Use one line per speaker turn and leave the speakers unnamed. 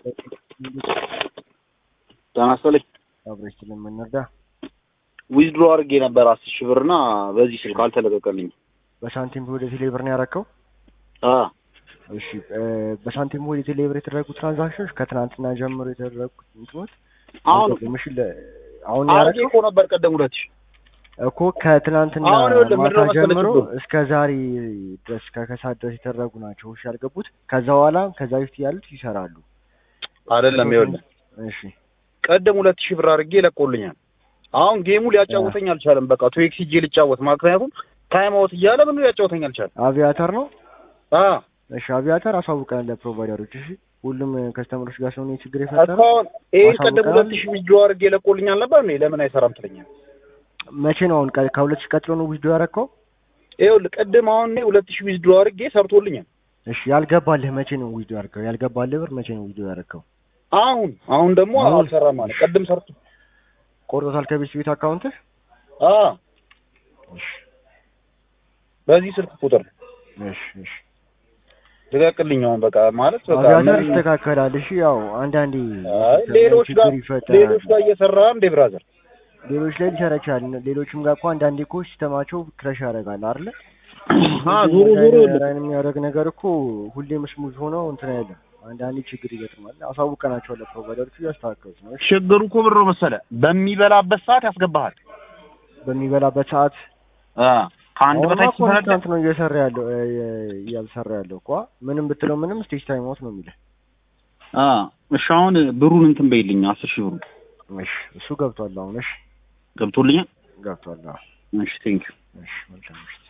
ጤና ይስጥልኝ።
አብረሽ ስለምንረዳ
ዊዝድሮ አድርጌ ነበር አስር ሺህ ብር እና በዚህ ስልክ አልተለቀቀልኝ።
በሳንቲም ወደ ቴሌብር ነው ያረከው?
አ
እሺ እ በሳንቲም ወደ ቴሌብር የተደረጉ ትራንዛክሽኖች ከትናንትና ጀምሮ የተደረጉ እንትኖች
አሁን
ምሽ አሁን
አድርጌ
ያረከው
እኮ ነበር ቀደም ሁለት ሺህ
እኮ ከትናንትና
አሁን ይኸውልህ
ማታ
ምንድነው መሰለህ
ጀምሮ
ችግሩ?
እስከ ዛሬ ድረስ ከከሳት ድረስ የተደረጉ ናቸው። እሺ ያልገቡት ከዛ በኋላ ከዛ በፊት ያሉት ይሰራሉ።
አይደለም ይኸውልህ
እሺ
ቀደም ሁለት ሺህ ብር አድርጌ ለቆልኛል። አሁን ጌሙ ሊያጫውተኝ አልቻለም። በቃ ቱ ኤክስ ሂጄ ልጫወት ምክንያቱም ታይም አውት እያለ ምን ሊያጫውተኝ አልቻለም።
አቪያተር ነው።
አ
እሺ አቪያተር አሳውቀናል ለፕሮቫይደሮች። እሺ ሁሉም ከስተመሮች ጋር ስለሆነ ችግር የፈጠረው
እስካሁን ይሄን ቀደም
አሳውቀናል።
ሁለት ሺህ ዊዝድሮ አድርጌ ለቆልኛል ነበር እኔ ለምን አይሰራም ትለኛል።
መቼ ነው አሁን ቀ- ከሁለት ሺህ ቀጥሎ ነው ዊዝዶ ያረከው?
ይኸውልህ ቅድም አሁን እኔ ሁለት ሺህ ዊዝድሮ አድርጌ ሰርቶልኛል።
እሺ ያልገባልህ መቼ ነው ዊዝዶ ያረከው? ያልገባልህ ብር መቼ ነው ዊዝዶ ያረከው?
አሁን አሁን ደግሞ
አሁን?
አልሰራም ማለት ቅድም ሰርቶ
ቆርጦታል ከቤት ቤት አካውንትህ?
አ
እሺ
በዚህ ስልክ ቁጥር
እሺ እሺ
ልቀቅልኝ። አሁን በቃ ማለት በቃ
አቪያተር
ምን-
ይስተካከላል። እሺ ያው አንዳንዴ
አይ ሌሎች ጋር
ችግር ይፈጠራል።
ሌሎች ጋር እየሰራ እንዴ ብራዘር
ሌሎች ላይ ሊሰራ ይችላል። ሌሎችም ጋር እኮ አንዳንዴ እኮ ሲስተማቸው ክረሽ ያደርጋል አይደለ?
አ ዞሮ ዞሮ
ራን የሚያደርግ ነገር እኮ ሁሌም ስሙዝ ሆኖ እንትን አይደለም። አንዳንዴ ችግር ይገጥማል። አሳውቀናቸው ለፕሮቫይደሮቹ እያስተካከሉት ነው። እሺ
ችግሩ እኮ ብር መሰለ በሚበላበት ሰዓት ያስገባሃል።
በሚበላበት ሰዓት
አ ከአንድ
አሁንማ
በታች ሲፈነዳ
ኮንስታንት ነው እየሰራ ያለው እ፣ እ፣ እያልሰራ ያለው እኮ ምንም ብትለው ምንም ስቴጅ ታይም አውት ነው የሚልህ።
አ እሺ አሁን ብሩን እንትን በይልኝ አስር ሺህ ብሩ
እሺ እሱ ገብቷል። አሁን እሺ
ገብቶልኛል።
ገብቷል። አዎ
እሺ ቴንክ ዩ
እሺ መልካም እሺ